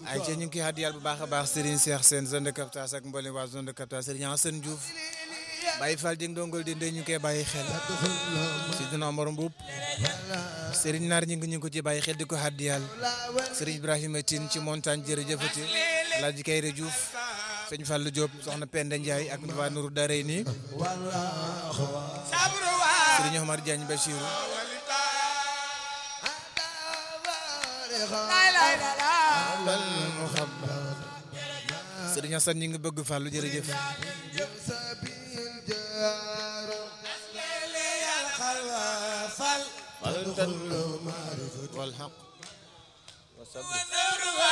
ay ci ñu ngi koy hadiyal bu baax a baax Serigne Cheikh seen zone de captage ak mboolem waa zone de captage Serigne Assane Diouf Baye Fall Dieng dongol di ndey ñu koy bàyyi xel si dina Omar Mbuub Serigne Naar ñu ngi ñu ko ci bàyyi xel di ko hadiyal Serigne Ibrahima Tine ci montagne jërëjëfati Alaaji Kayre Diouf sëñ Fallou Diop soxna Penda Ndiaye ak waa Nourou Darey nii Serigne Omar Diagne Bachirou Serigne Assane ñi ngi bëgg Fallou jërëjëf wal haq wa sabr